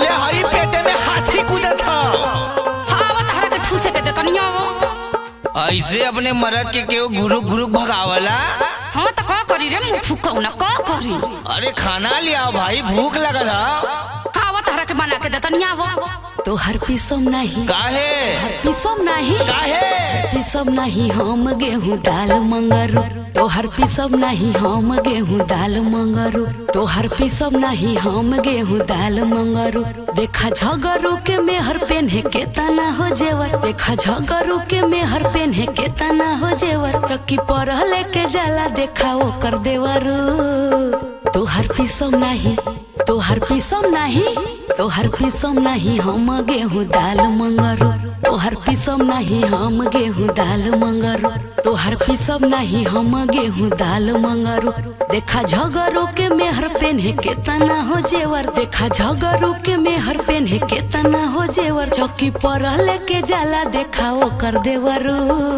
पहले हई पेटे में हाथी कूदत था हाँ तहरा के ठूसे के देतनिया वो ऐसे अपने मरद के केहू घुरुक घुरुक भगावला हाँ तो का करी रे मुंह फुकौना का करी अरे खाना लिया भाई भूख लगल है हाँ तहरा के बना के देतनिया वो तो हर पीसम नहीं काहे हर पीसम नहीं काहे पीसम नहीं हम गेहूं दाल मंगरू तो हर पीसम नहीं हम गेहूं दाल मंगरू तो हर पीसम नहीं हम गेहूं दाल मंगरू देखा झगरू के मेहर पेन्हे के तना हो जेवर देखा झगरू के मेहर पेन्हे के तना हो जेवर चक्की पर लेके जाला देखा वो कर देवरू तो हर पीसम नहीं तो हर पीसम नहीं तो हर पीसम नहीं हम गेहूं दाल मंगरू तो हर पीसम नहीं हम गेहूं दाल मंगरू तो हर पीसम नहीं हम गेहूं दाल मंगरू देखा झगरू के मेहर पेन्हे के तना हो जेवर देखा झगरू के मेहर पेन्हे के तना हो जेवर चौकी पर लेके जाला देखा वो कर देवरू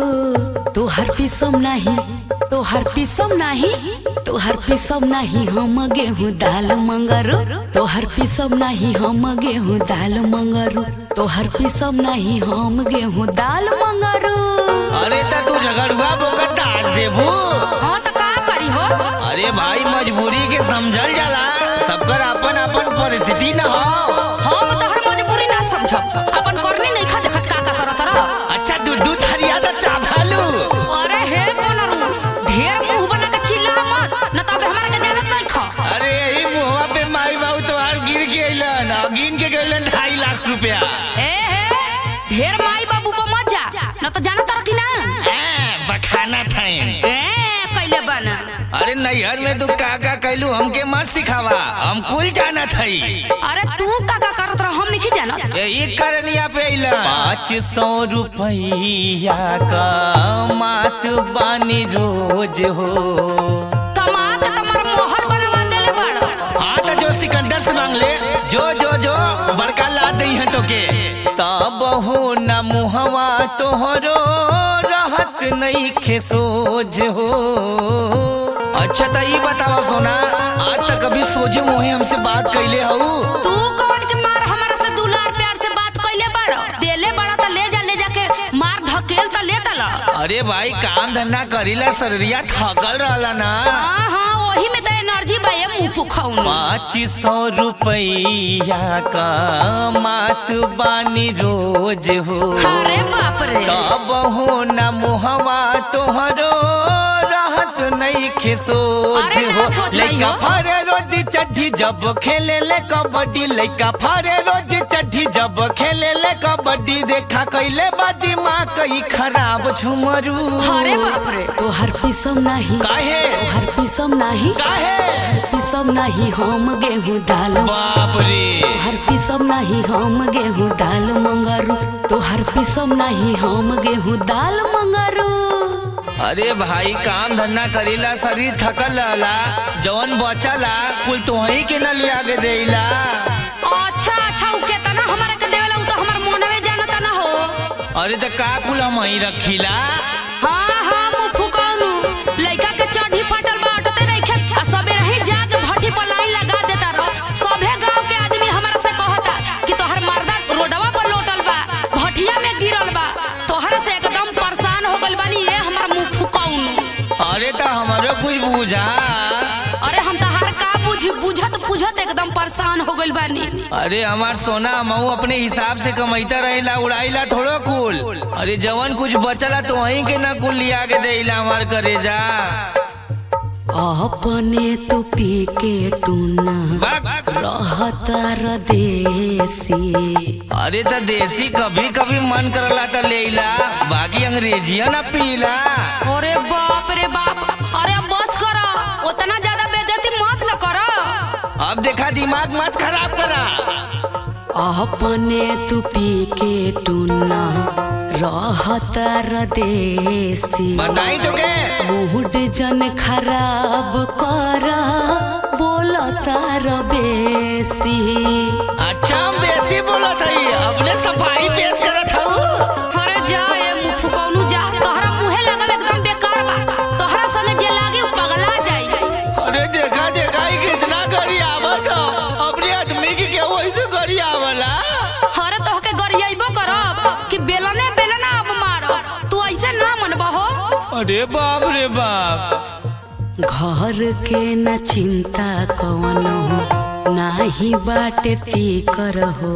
तो हर पीसम नहीं तो हर पीसम नहीं तो हर पीसम नहीं हम गेहूं दाल मंगरू तो हर पीसम नहीं हम गेहूं दाल मंगरू तो हर पीसम नहीं हम गेहूं दाल मंगरू अरे त तू झगड़ुआ बोकर दाज देबू हाँ तो का करी हो अरे भाई मजबूरी के समझल जाला सबकर अपन अपन परिस्थिति न हो हम तो हर मजबूरी ना समझब अपन करनी नहीं खा देखत का का करत रह अच्छा दूध दूध हरिया त चाभालू अरे हे कोनरू ढेर मुंह बना के चिल्ला मत न तबे हमरा के जानत नहीं खा अरे यही मुहवा पे माई बाबू तोहार गिर के अइलन आ गिन के गइलन ढाई लाख रुपया ए हे ढेर माई बाबू पर मत जा न तो जानत रह कि ना हाँ, बखाना था ए कैले बना अरे नैहर में तू का का कैलू हमके मत सिखावा हम कुल जाना थई अरे तू का का करत रह हम नहीं जानत यही करनिया पे अइला पाँच सौ रुपया का मात बानी रोज हो कमा के तुम्हार मोहर बनवा देले बड़ हाँ तो जो सिकंदर से मांग ले जो जो जो बड़का ला दई है तो के तब हो न मुहवा तोहरो रहत नहीं खेसोज हो अच्छा तो ये बतावा सोना आज तक कभी सोझे मुहे हमसे बात कैले हऊ तू कौन के मार हमारा से दुलार प्यार से बात कैले बड़ देले बड़ा त ले जा ले जाके मार धकेल त ले तल अरे भाई काम धंधा करीला शरीरिया थकल रहला ना हां हां वही में त एनर्जी बा ये मुंह फुखाउन पाँच सौ रुपया का मात बानी रोज हो अरे बाप रे तब हो न मुहवा तोहरो रहत नहीं खिसोज अरे ना हो सोच रही लइका हो। फारे रोज चढ़ी जब खेले ले कबड्डी लइका फारे रोज चढ़ी जब खेले ले कबड्डी देखा कैले बा दिमाग कई खराब झुमरू अरे बाप रे तो हर पीसम नहीं काहे तो हर पीसम नहीं काहे पीसम नहीं हम गेहूं दाल बाप रे हर पीसम नहीं हम गेहूं दाल मंगरू तो हर पीसम नहीं हम गेहूं दाल मंगरू अरे भाई काम धंधा करीला शरीर थकल रहला जवन बचला कुल तोही के न लिया के देला अच्छा अच्छा उ केतना हमरा के देवेला उ तो हमर मोनवे जानता ना हो अरे त का कुल हम वहीं रखीला हाँ हाँ मुंह फुकाउनु लइका के चढ़ी फटल बा अटते रखे आ सबे रही जाके भट्टी पर लाइन लगा देता रह सभे गांव के आदमी हमरा से कहता कि तोहर मर्दा रोडवा पर लोटल बा भटिया में गिरल बा तोहरा से एकदम परेशान हो गइल बानी ये हमर मुंह फुकाउनु अरे त हमारो कुछ बुझा अरे हम तहार का बुझी बुझत बुझत एकदम परेशान हो गइल बानी अरे हमार सोना मऊ अपने हिसाब से कमाईता रहेला उड़ाईला थोड़ो कुल अरे जवन कुछ बचला तो वहीं के ना कुल लिया के देला हमार करेजा अपने तू पी के टूना बक। रहता देसी अरे त देसी कभी कभी मन करला त लेला बाकी अंग्रेजिया ना पीला अरे बाप रे बाप अरे अब बस कर उतना ज्यादा बेइज्जती मत न कर अब देखा दिमाग मत खराब करा अपने तू पी के टूना रहता देसी बताई तो के मूड जन खराब कर बोलता बेसी अच्छा हम बेसी बोला था अपने सफाई पेश करत हूँ अरे जा ए मुंह फुकौनु जा तोहरा मुहे लगल एकदम बेकार बा तोहरा संगे जे लागे उ पगला जाई अरे देखा देखा ही कितना गरी आवत ह। अपने आदमी की क्या वैसे गरी आवत अरे बाप रे बाप घर के न चिंता कवनो नाही बाटे फिकर हो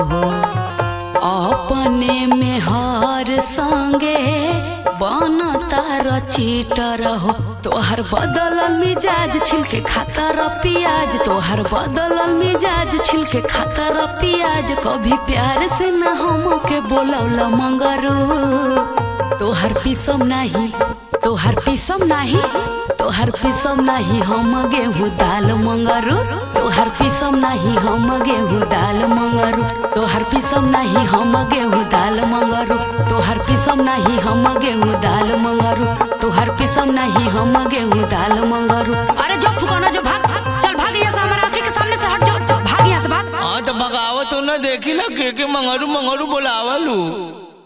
अपने में हर संगे बनता रचिटर हो तोहर बदलल मिजाज छिलके खातर पियाज तोहर बदलल मिजाज छिलके खातर पियाज कभी प्यार से न हमके बोलौल मंगरू तोहर पिसम नाही तोहर पिसम नाही तोहर पिसम नाही हम गेहूँ दाल मंगरू तोहर पिसम नाही हम गेहूँ दाल मंगरू तोहर पिसम नाही हम गेहूँ दाल मंगरू तोहर पिसम नाही हम गेहूँ दाल मंगरू तोहर पिसम नहीं हम गेहूँ दाल मंगरू अरे जो फुकाना जो भाग भाग चल भाग यहाँ से हमारे आंखें के सामने से हट जो जो, भाग यहाँ से भाग हाँ तो बगावत हो ना देखी ना के के मंगरू मंगरू बोलावलू